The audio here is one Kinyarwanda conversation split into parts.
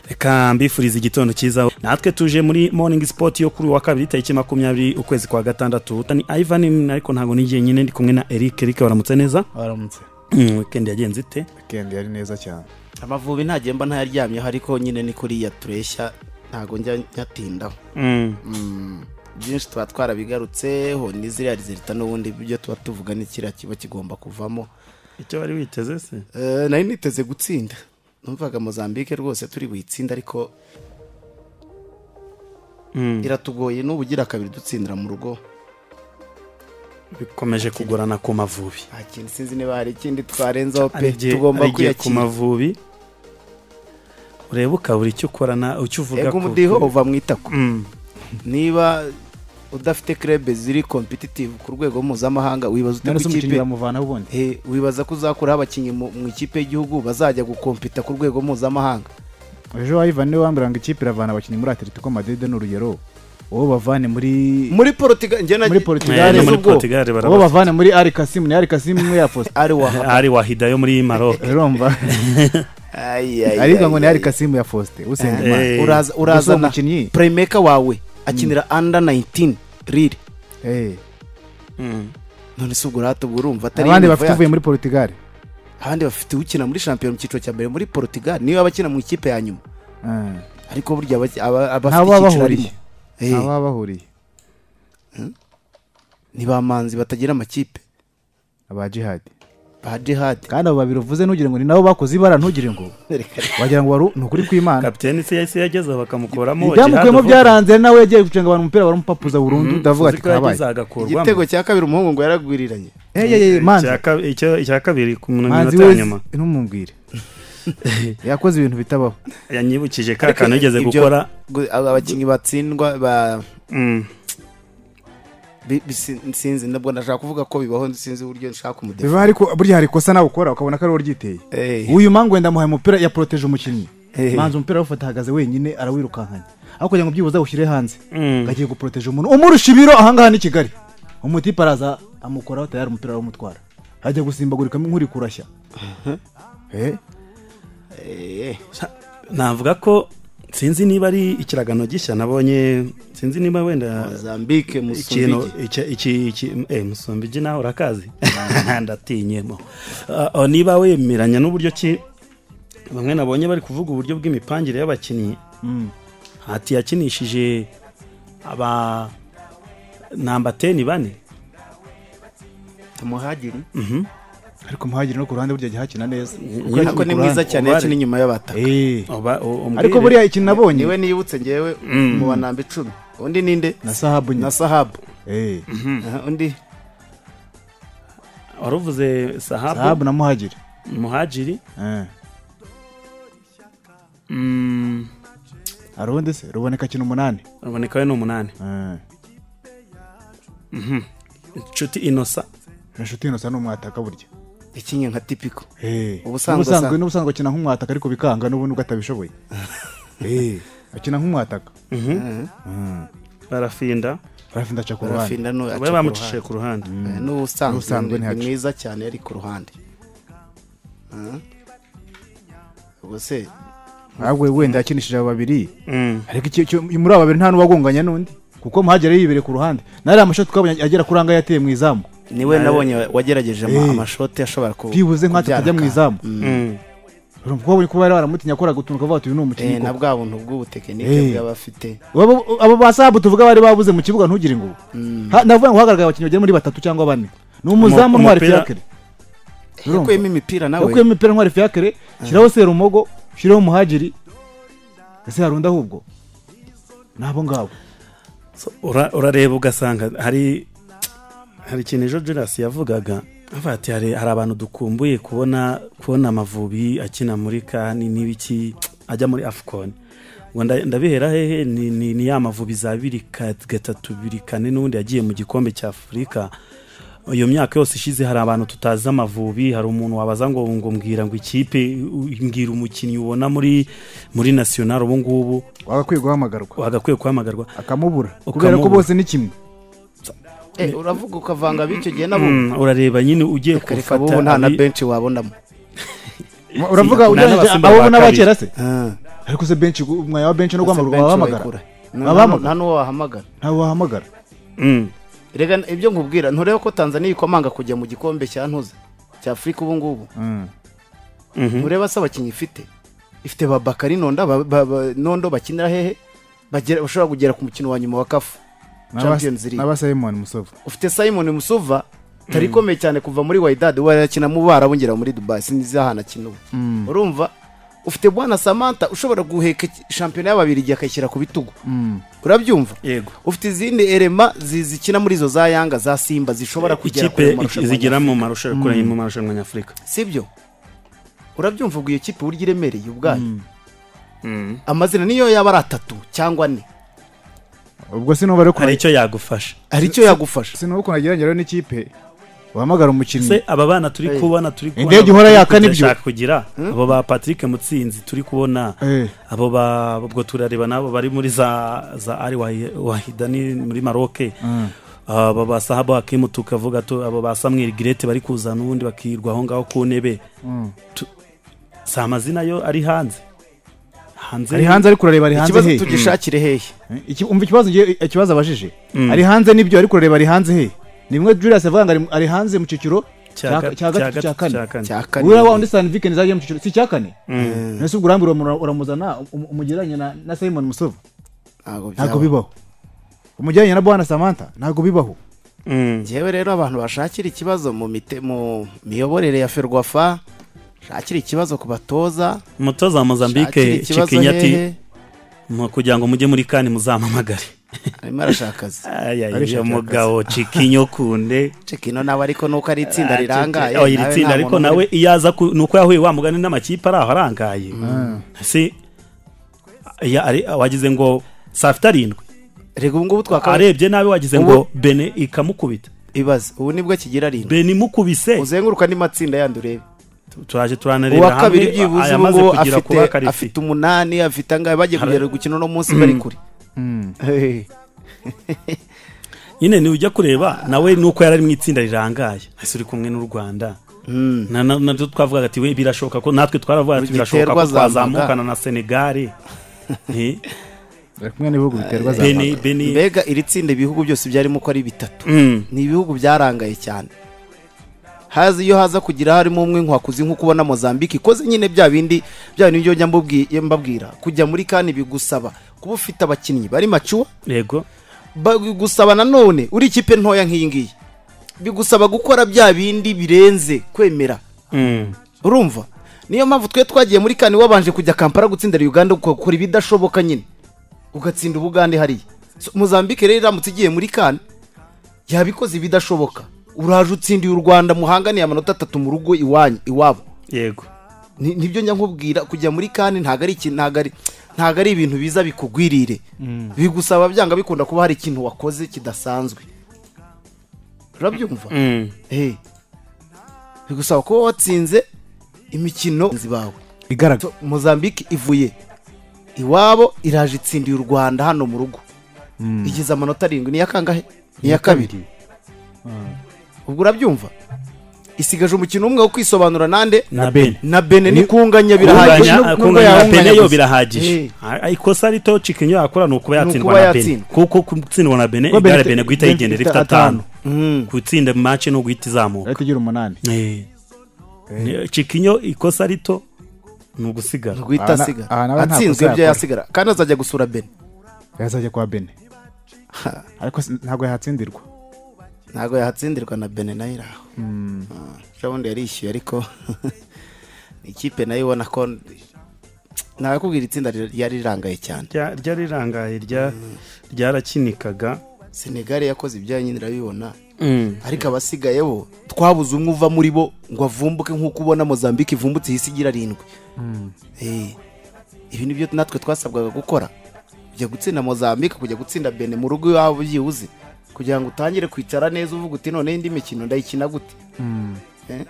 reka mbifuriza igitondo cyiza natwe tuje muri morning sport yo kuri uwa kabiri tariki makumyabiri ukwezi kwa gatandatu ni ivan ariko ntabwo nigiye nyine ndi kumwe na eric eric waramutse neza baramutse Mm, weekend yagenze ite weekend yari neza cyane amavubi ntagiye mba ntayaryamyeho ariko nyine ni kuriya tureshya ntabwo njya nyatindaho Mm, byinshi tuba twarabigarutseho ni ziriya rizita n'ubundi ibyo tuba tuvuga n'ikiriya kiba kigomba kuvamo icyo wari witeze se Eh, nari niteze gutsinda numvaga mozambique rwose turi buyitsinde ariko iratugoye n'ubugira kabiri dutsindira mu rugo bikomeje kugorana ku mavubi nta kintu sinzi niba hari ikindi twarenzaho pe Ari igihe- tugomba ari igihe ku kwiyakira mavubi urebe ukabura icyo ukorana icyo uvuga ego ku- umudiho uva mu itako Mm, niba udafite krebe ziri kompetitivu ku rwego mpuzamahanga wibaza ute none se ku umukinnyi ikipe bamuvanaho ubundi Eh, wibaza ko uzakuraho abakinnyi mu mu ikipe y'igihugu bazajya gukompita ku rwego mpuzamahanga ejo ivan niwe wambwira ngo ikipe iravana abakinnyi muri atletico madrid ni urugero uwo bavane muri muri porutugali njyana muri Eh, portugal no muri ubwo. Portugal uwo barabafite. bavane muri ari kasimu ni ari kasimu ni ya fosta ari waha ari wahida yo muri maroc urumva ariko ngo ni ari kasimu ya foste usengimana Eh, uraza gusa uwo urazana mukinnyi purayimeka wawe akinira under 19 riri eh, Mm. none se ubwo urahata ubwo urumva atari abandi yunivo bafite yacu. uvuye muri portugal abandi bafite ukina muri shampiyona mu cyiciro cya mbere muri porutugali niwe abakina mu ikipe ya nyuma Ah, ariko burya abaki- aba- nta abafite baba icyiciro bahuriye. arimo Eh, nta baba bahuriye ni ba manzi batagira amakipe aba jihad ba jihadi kandi abo babiri uvuze ntugire ngo ni nabo bakoze ibara ntugire ngo wagira ngo wari ni ukuri kw'imana kapiteni se yahise yagezeho bakamukuramo ibyamukuyemo Gerard Vogt. byaranze nawe yagiye gucenga abantu umupira baramupapuza burundu ndavuga ati Uziko kabaye yagize agakurwamo. igitego cya kabiri umuhungu ngo yaragwiriranye Eh, eh, eh, manzi Icya ka- icyo- icya kabiri ku manzi minota ya we nyuma ntumubwire yakoze ibintu bitabaho yanyibukije ka Ariko kantu yigeze ibyo- gukora gu- aba abakinnyi batsindwa ba Mm. bi- bi- sin- sinzi nabwo ndashaka kuvuga ko bibaho sinzi uburyo nshaka umudefa biba ariko burya hari ikosa nawe ukora ukabona ko ari wowe ryiteye Eh. uyu mangu wenda amuhaye umupira yaporoteje umukinnyi Eh. manzi umupira awufata ahagaze wenyine arawirukankanya aho kugira ngo byibuze awushyire hanze Mm. agiye guporoteje umuntu umurusha ibiro ahangaha ni kigali umutipe araza amukoraho tayari umupira aramutwara ajya gusimbagurika nk'uri kurashya Eh, navuga ko sinzi niba ari ikiragano gishya nabonye sinzi niba wenda zambike ikintu musumbigi iki- iki iki- eh, musumbiji nawe urakazi ndatinyemo Uh, uh, niba wemeranya n'uburyo ki bamwe nabonye bari kuvuga uburyo bw'imipangire y'abakinnyi mm. hati yakinishije aba namba teni bane muhagiri ariko muhagire no ku ruhande burya ajya ahakina neza ariko ni mwiza cyane Ubare. yakina inyuma y'abataka Eh. Oba- o- umbwire. ariko buriya ikintu nabonye niwe nibutse ngewe mu banamba icumi undi ninde na sahabu nyine na sahabu Eh, Aha, undi waruvuze sahabu sahabu na muhagire muhajiri Eh. Mm, arundi se ruboneka kintu umunani ruboneka we ni umunani Eh. inshuti inosa inshuti inosa ni umwataka burya yakinnye nka tipiko Eh. Ubusanzwe- n'ubusanzwe n'ubusanzwe akina nk'umwataka ariko bikanga n'ubu nubwo atabishoboye Eh, akina nk'umwataka barafinda rafi ndaca ku ruhande barafinda no we bamucishije ku ruhande n'ubusanzwe ni N'ubusanzwe ntihaca. mwiza cyane yari ku ruhande Aha. ubwo se ahubwo wenda yakinishije abo babiri Mm. ariko icyo- icyo- muri aba babiri nta n'uwagonganya n'undi kuko muhagire yibereye ku ruhande nari amashoti twabonye agera kuri angahe yateye mu izamu niwe nabonye wagerageje ama- Eh. amashoti ashobora ku byibuze nkatatu ajya mu kubyara izamu Mm. urumva ko babonye ko bari baramutinya akora gutunga akavuga ati uyu ni umukinnyi Eh, na koko." bwa buntu Eh. bw'ubutekinike bw'abafite Abo- abo basabu tuvuga bari babuze mu kibuga ntugire ngo Ha- ndavuga ngo hagaragaye abakinnyi bagera muri batatu cyangwa bane ni umuzamu Umu- ntwari umupira- fiakere Urumva? yakuyemo imipira nawe yakuyemo imipira ntwari fiakere shyiraho serumogo shyiraho muhagiri ese hari undi ahubwo ni abo ngabo So, ura- urareba ugasanga hari hari ikintu ejo Julius yavugaga avuga ati hari, hari abantu dukumbuye kubona kubona amavubi akina muri kani n'ibiki ajya muri afcon ngo nda- ndabihera hehe ni, ni, ni ya mavubi za biri ka- gatatu biri kane n'ubundi yagiye mu gikombe cya afurika iyo myaka yose ishize hari abantu tutazi amavubi hari umuntu wabaza ngo ngo mbwira ngo ikipe u- mbwira umukinnyi ubona muri muri national ubu ngubu wagakwiye guhamagarwa wagakwiye guhamagarwa akamubura kubera Ukamubura. ko bose ni kimwe Eh, uravuga ukavanga b'icyo gihe nabo Mm, urareba nyine ugiye reka gufata bo nta na abi- benshi wabonamo uravuga Nta ugereranyije n'abasimba abo ba n'abakera se Ah. ariko se benshi gu- umwanya wa benshi no Ndetse benshi guhamagara wabahamagara bayikura. Nta- Wabahamagara? nta n'uwo wahamagara ntabwo wahamagara Mm. rega ibyo nkubwira nturebe ko tanzania ikomanga kujya mu gikombe cya ntuza cya afurika ubu ngubu Mhm. ntureba se abakinnyi ifite ifite ba bakari nonda ba- ba- ba- nondo bakinira hehe bagera- bashobora kugera ku mukino wa nyuma wa kafu champions league n'aba simon musovu ufite simon musuva utari ikomeye cyane kuva muri waidad warakina mu barabongera muri dubai sinzi ahantu akina ubu urumva ufite bwana samantha ushobora guheka shampiyona y'ababirigi akayishyira ku bitugu urabyumva yego ufite izindi erema zi- zikina muri izo za yanga za simba zishobora kugera kure ikipe mu marushanwa zigira mu marushanwa kure mu marushanwa nyafurika sibyo urabyumva ubwo iyo kipe uburyo iremereye ubwayo Mm. amazina niyo yaba ari atatu cyangwa ane ubwo sinumva rero hari ukuntu icyo yagufasha hari icyo yagufasha sinumva ukuntu agerageza rero n'ikipe wahamagara umukinnyi se aba bana turi Hey. kubona turi kubona Indege ihora yaka nibyo. turashaka kugira abo ba Patrick Mutsinzi turi kubona Eh. abo ba ubwo turareba nabo bari muri za za Ari Wahi- Wahidani muri Maroc aba ba Sahabo Hakimu tukavuga tu abo ba Samuel Girete bari kuzana ubundi bakirwa aho ngaho ku ntebe Tu- si amazina yo ari hanze hanze ari hanze ariko urareba ari hanze ikibazo hehe tugishakire hehe Eh, iki- umva ikibazo ngiye- ikibazo abajije ari hanze nibyo ariko urareba ari hanze hehe ni bimwe Julius avuga ngo ari- ari hanze mu cyiciro cya cya cya gatatu cya kane kane. cya kane uriya wa undi Stan Viken zagiye mu cyiciro si cya kane Mm. nese ubwo urambwira uramura- uramuzana um- umugereranya na- na Simon Musovu ntabwo ntabwo byaba. bibaho umugereranya na Bwana Samantha ntabwo bibaho Mm. njyewe rero abantu bashakira ikibazo mu mite mu miyoborere ya ferwafa shakira ikibazo ku batoza umutoza wa shakira mozambique ikibazo cikinyati hehe mu- kugira ngo mujye muri kane muzampamagare arimo arashaka akazi uyu mugabo cikinyo kunde kino nawe ariko nuko ari itsinda rirangaye Oh, iri nawe tsinda nta ariko muntu nawe uri- iyo aza ku- nuko yahuye wa mugani n'amakipe ari aho arangaye si ya- ari- wagize ngo saa fite arindwi rega ubu ngubu twakaba arebye nabi wagize ngo bene ikamukubita ibaze ubu nibwo akigira arindwi bene imukubise uzenguruka n'amatsinda matsinda yandi urebe turaje turanareba uwa kabiri byibuze ubu ayamaze ngubu kugira afite kuba karifi afite umunani afite angahe bagiye Hari- kugera gukina uno munsi bari kure nyine niba ujya kureba nawe nuko yari ari mu itsinda rirangaye ese uri kumwe n'u rwanda Na- na- nabyo twavugaga ati we birashoboka ko natwe twaravuga ati birashoboka ko Rugiterwa twazamukana na senegare Eh, bari kumwe n'ibihugu biterwa za bene bene mbega iri tsinda ibihugu byose byarimo ko ari bitatu Mm, ni ibihugu byarangaye cyane haza iyo haza kugira harimo umwe nkwakuzi nko kubona mozambique ikoze nyine bya bindi bya bintu byo njya mbubwi- mbabwira kujya muri kandi bigusaba kuba ufite abakinnyi bari macuwa yego bagusaba nanone uri ikipe ntoya nk'iyi ngiyi bigusaba gukora bya bindi birenze kwemera Mm, urumva niyo mpamvu twe twagiye muri kane wabanje kujya kampala gutsindira uganda ugakora ibidashoboka nyine ugatsinda ubugande hariya So, mozambique rero iramutse igiye muri kane yabikoze ibidashoboka uraje utsindiye u rwanda muhanganiye amanota atatu mu rugo iwanyu iwabo yego Ni- nibyo njya nkubwira kujya muri kane ntabwo ari ikintu ntabwo ari ntabwo ari ibintu biza bikugwirire bigusaba byanga bikunda kuba hari ikintu wakoze kidasanzwe urabyumva Mm, Eh. bigusaba kuba watsinze imikino bawe igaragara So, mozambique ivuye iwabo iraje itsindiye u rwanda hano mu rugo igize amanota arindwi ni iya kangahe ni iya kabiri ubwo urabyumva isigaje umukino umwe wo kwisobanura nande na bene na bene nikunganya Kunganya, birahagije Kunganya- nubwo kunganya na yawunganya bene yo gusa. birahagije Eh. Ah, ikosa rito cikinyo yakora ni ukuba yatsindwa kuba na bene yatsindwa. kuko gutsindwa na bene Kuko igare Bene- bene guhita Bene yigendera ifite ifite atanu Mm. gutsinda mace no guhita izamuka ariko ugira umunani Eh. Ni- cikinyo ikosa rito ni ugusigara guhita Aha na- asigara aha nawe nta atsinzwe kosa ibyo yakora. yasigara kandi azajya gusura bene yazajya kwa bene ariko si- ntabwo yahatsindirwa ntabwo yahatsindirwa na bene nayo iri aho ejo bundi yarishyuye ariko ikipe nayo ubona ko ntabwo itsinda ryari rirangaye cyane Rya- ryari rirangaye rya- ryarakinikaga senegare yakoze ibyayo nyine urabibona Mm. ariko abasigaye bo twabuze umwe uva muri bo ngo avumbuke nk'uko ubona mozambique ivumbutse ihise igira arindwi Eh, ibi ni byo natwe twasabwaga gukora kujya gutsinda mozambique kujya gutsinda bene mu rugo iwabo byibuze kugira ngo utangire kwicara neza uvuga uti none indi mikino ndayikina gute Eh,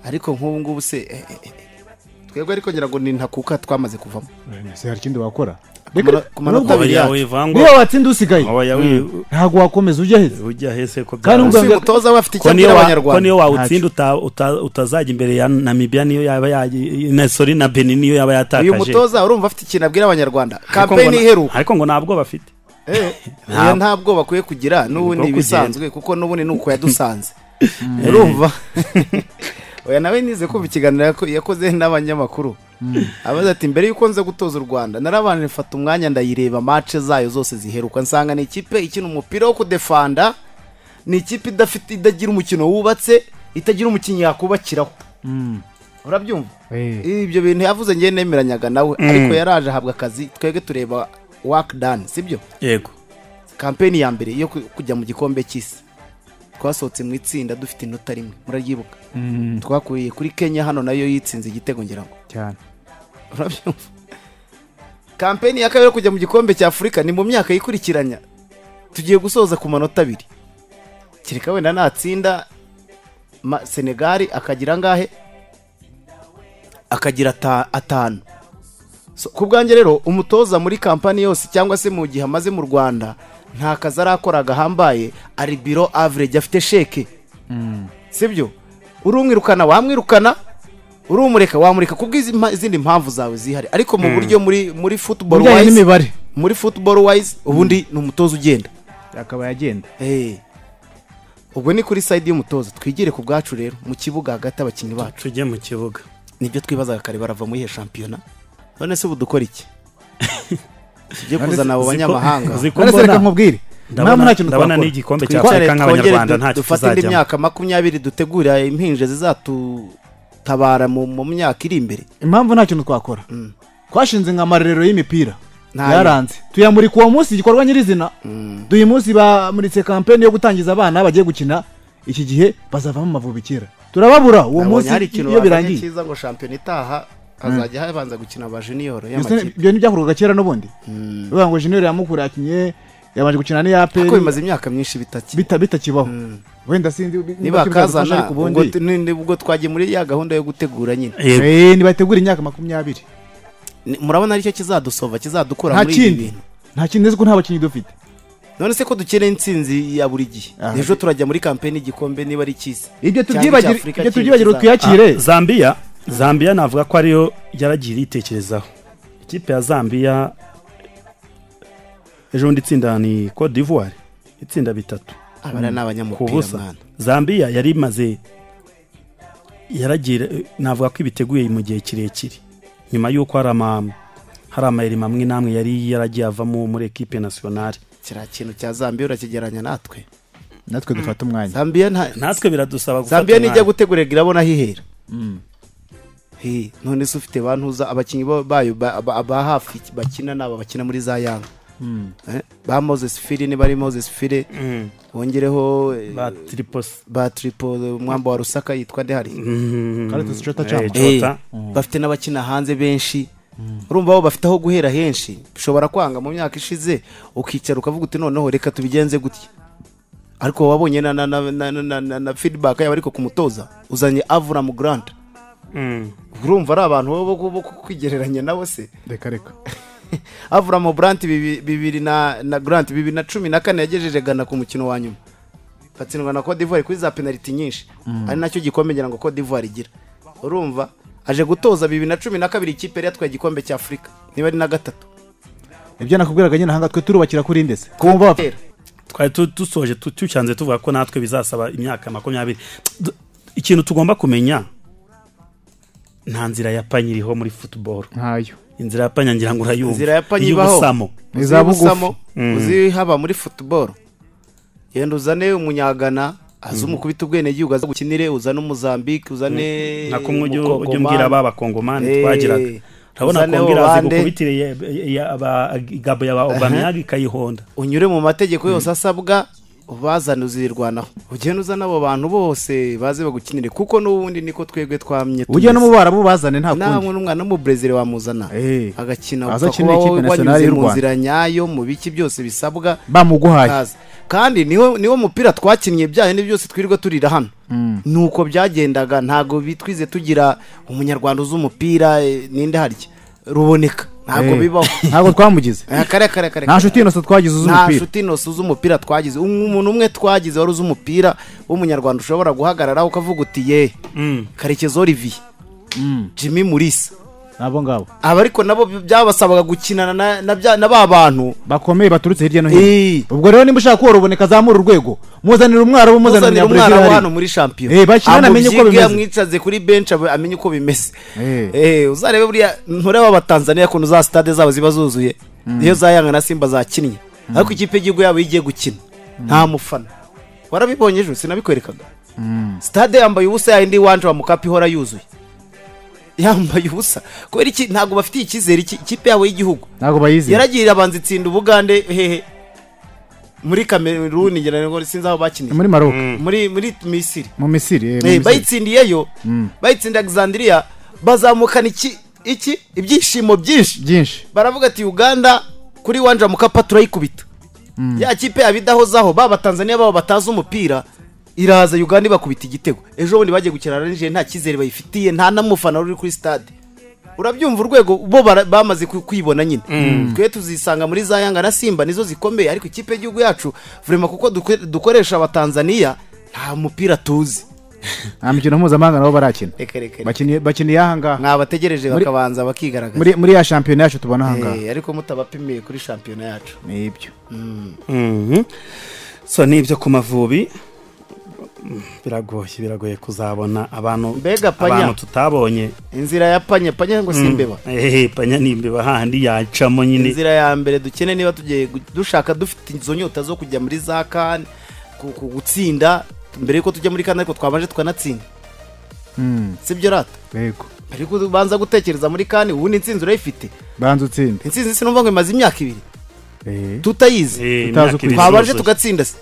ariko nk'ubu ngubu se eh, eh, eh, twebwe ariko ngira ngo ni ntakuka twamaze kuvamo ese hari ikindi wakora kumara- kumara nubwo- kabiri oya yacu wivangwa niyo watsinda usigaye oya wi- ntabwo wakomeza ujya heza ujya hese ko Kandi byaba- ubwo- uyu mutoza we afite icyo ko niyo abwira wa- ko abanyarwanda niyo wawutsinda uta- uta- utazajya imbere ya Namibia niyo yaba yaji- na sorry na Benin niyo yaba yatakaje uyu mutoza urumva afite ikintu abwira abanyarwanda Ariko ngo kampeni na- iheruka ariko ngo ntabwo bafite Eh, Ntabwo. oya, nta bwoba bakwiye kugira n'ubundi Bwo kugenda. ibisanzwe kuko n'ubundi ni uko yadusanze urumva oya nawe nize kumva ikiganiro yako- yakoze n'abanyamakuru abaza ati mbere y'uko nza gutoza u rwanda narabanje mfata umwanya ndayireba mace zayo zose ziheruka nsanga ni ikipe ikina umupira wo kudefanda ni ikipe idafite idagira umukino wubatse itagira umukinnyi yakubakiraho urabyumva ibyo bintu yavuze ngiye nemeranyaga nawe ariko yaraje ahabwa akazi twebwe tureba waki dani sibyo yego kampeni ya mbere yo ku- kujya mu gikombe cy'isi twasohotse mu itsinda dufite inota rimwe muraryibuka twakuriye kuri kenya hano nayo yitsinze igitego ngira ngo cyane urabyumva kampeni ya kabiri yo kujya mu gikombe cya afurika ni mu myaka yikurikiranya tugiye gusoza ku manota abiri kereka wenda natsinda ma- senegali akagira angahe akagira ata- atanu So, ku bwanjye rero umutoza muri kampani yose cyangwa se mu gihe amaze mu rwanda nta kazi arakora gahambaye ari biro average afite sheke sibyo urumwirukana wamwirukana urumureka wamureka kubw'izindi mpamvu zawe zihari ariko mu buryo muri muri football bijyanye wise n'imibare muri football wise ubundi ni umutoza ugenda akaba yagenda Eh. ubwo ni kuri side y'umutoza twigire ku bwacu rero mu kibuga hagati abakinnyi bacu tujye mu kibuga nibyo twibazaga kare barava muri iyo shampiyona none se ubu dukora iki tujye kuzana abo Ziko- banyamahanga ziko none se reka mbona- nkubwire ntabwo nta kintu ndabona twakora n'igikombe cya twicare afurika nk'abanyarwanda twongere nta du- cyo dufate indi tuzajyamo myaka makumyabiri dutegura impinja zizatutabara mu mu myaka iri imbere impamvu nta kintu twakora twashinze nka amarerero y'imipira Ntayo. yaranze tuyamurika uwo munsi igikorwa nyirizina duyu munsi bamuritse kampeni yo gutangiza abana bagiye gukina iki gihe bazavamo amavubi kera turababura uwo Nabonye munsi hari ikintu iyo bazanye birangiye cyiza ngo shampiyona itaha hazajya habanza gukina abajiniyoro Ibyo ni- y'amakipe ibyo ntibyakorwaga kera n'ubundi bavuga ngo junior yamukura yakinye yabanje gukina n'iyaperi ariko bimaze imyaka myinshi bitakiri bitakibaho wenda sinzi niba kibazadufasha kazana ariko ubundi ubwo- ni- ni- ubwo twagiye muri ya gahunda yo gutegura nyine yego Eh, nibategura imyaka makumyabiri Ni- murabona aricyo kizadusova kizadukura nta muri ibi kindi bintu nta kindi nzi ko nta bakinnyi dufite none se ko dukeneye intsinzi ya buri gihe Aha. ejo turajya muri kampeni y'igikombe niba ari cy'isi ibyo Cyangwa tubyibagira icy'Afurika ibyo kiri tubyibagirwa kizaza. twiyakire Ah, Zambia Zambia navuga ko ariyo yaragiye yitekerezaho ikipe ya Zambia ejo bundi itsinda ni Cote d'Ivoire itsinda bitatu abana ni ku abanyamupira busa mwana Zambia yari imaze yaragira navuga ko ibiteguye mu gihe kirekire nyuma y'uko hari ama hari amayeri mamwe namwe yari yaragiye avamo muri ekipe nasiyonari kiriya kintu cya zambiya urakigeranya natwe natwe dufata umwanya zambiya nta natwe biradusaba gufata zambiya nijya umwanya. gutegurira irabona hihera Hi, none se ufite bantuza abakinnyi ba- bayo ba ba- ba hafi bakina ni aba bakina muri za yanga Eh, ba moses fire niba ari moses fire Mm, wongereho eh, ba tripos ba tripo umwamba wa rusaka yitwa nde hari Mm, Carlos Chota eh, Chamba. Eh, Chota. bafite n'abakina hanze benshi urumva bo bafite aho guhera henshi ushobora kwanga mu myaka ishize ukicara ukavuga uti noneho reka tubigenze gutya ariko wabonye na, na, na, na, na, na, na, na feedback yabo ariko kumutoza uzanye avuramu grant Mm. urumva ari abantu bo- bo bo kwigereranya nawe se reka reka avuramu grant bibi- bibiri na, na grant bibiri na cumi na kane yagejeje gana ku mukino wa nyuma batsindwa na Cote d'Ivoire kuri za penaliti nyinshi ari nacyo gikombe ngira ngo Cote d'Ivoire igira urumva aje gutoza bibiri na cumi na kabiri ikipe yari yatwaye igikombe cya Afurika niba ari na gatatu ibyo nakubwiraga nyine ahangaha twe turubakira kuri ndetse kumva bapfa Kera. twari tu- dusoje tu- tucyanze tuvuga ko natwe bizasaba imyaka makumyabiri Du- ikintu tugomba kumenya nta nzira ya panye iriho muri football ntayo inzira ya panye ngira ngo urayumva Inzira ya panye ibaho. iy'ubusamo. Ni za bugufi. Uzibusamo, uzihaba muri football yenda uzane umunyagana aze umukubita ubwenegihugu aze gukinire uzane umuzambike uzane nako mujye ujye umukongomani. umbwira ba bakongomani Eh, twagiraga urabona uzane kongera azi Hollande. gukubitire igabo ya ba obamiyagi ikayihonda unyure mu mategeko yose asabwa ubazane uzirwanaho ugende uzane abo bantu bose baze bagukinire kuko n'ubundi niko twebwe twamye ujya tumeze. n'umubara mubazane nta ntawe kundi n'umwana w'umubrezil wamuzana Eh. agakina upfa Aza akina kuba ikipe wowe nationale wanyuze y'u mu Rwanda. nzira nyayo mu biki byose bisabwa bamuguhaye kaza kandi niwo niwo mupira twakinnye byayo ni byose twirirwa turira hano nuko byagendaga ntago bitwize tugira umunyarwanda uzi umupira eh, ninde harya ruboneka ntabwo Eh, bibaho ntabwo twamugize Eh, kare kare kare nta nshuti yose twagize uzi nta umupira nshuti inosi z'umupira twagize Um- umuntu umwe twagize wari uzi umupira w'umunyarwanda ushobora guhagararaho ukavuga uti ye karekezi olivier Mm, jimmy murisa nabo ngabo aba ariko nabo byabasabaga gukinana na- na bya- na ba bantu bakomeye baturutse hirya no hino Eh, ubwo rero nimba ushaka koruboneka azamura urwego muzanira umwarabu muzanira uzanira umwana wa hano umunyaburayi muri shampiyona Eh, bashyirane amenye uko bimeze. amwicaze kuri benshi abe- amenye uko bimeze Eh. Eh, uzarebe buriya ntureba abatanzaniya kuntu za sitade zabo ziba zuzuye iyo za yanga na simba zakinnye ariko ikipe y'igihugu yabo iyo igiye gukina nta mufana warabibonye ejo sinabikwerekaga sitade yambaye ubusa yayindi iwanje wa mukapi ihora yuzuye yambaye ubusa kubera iki ntabwo bafitiye icyizere iki- ikipe yabo y'igihugu ntabwo bayizeye yaragirira abanza itsinda ubugande hehe muri kameruni ngira ngo sinzi aho bakiniye muri maroc muri muri misiri mu misiri eh, mu Eh, Misiri. bayitsindiyeyo bayitsinda alexandria bazamukana iki iki ibyishimo byinshi byinshi baravuga ati uganda kuri wanja mukapa turayikubita ya kipe yabidahozaho baba tanzania babo batazi umupira iraza uganda ibakubita igitego ejo bundi bagiye gukina na nigeria nta cyizere bayifitiye nta n'umufana uri kuri stade urabyumva urwego bo bara- bamaze ku- kwibona nyine twe tuzisanga muri za yanga na simba nizo zikomeye ariko ikipe y'igihugu yacu vurema kuko duko- dukoresha abatanzaniya nta mupira tuzi nta mikino mpuzamahanga nabo barakina reka reka reka. Bakiniye- bakiniye ahangaha mwabategereje Muri- bakabanza bakigaragaza muri muri ya shampiyona yacu tubona ahangaha Eh, ariko mutabapimiye kuri shampiyona yacu nibyo Mhm. so n'ibyo ku mavubi Mm, biragoye biragoye kuzabona abantu Mbega panya. abantu tutabonye inzira ya panya panya ngo si imbeba ehe panya n'imbeba hahandi yacamo nyine inzira ya mbere dukene niba tugiye gu- dushaka dufite izo nyota zo kujya muri za kane ku- ku- gutsinda mbere yuko tujya muri kane ariko twabanje tukanatsinda Mm, sibyo rata yego ariko ubanza gutekereza muri kane ubundi insinzi urayifite banza utsinde insinzi sinumva ngo imaze imyaka ibiri Eh, tutayizi Eh, Utazi imyaka uko iri twabanje zuzuye. tugatsinda se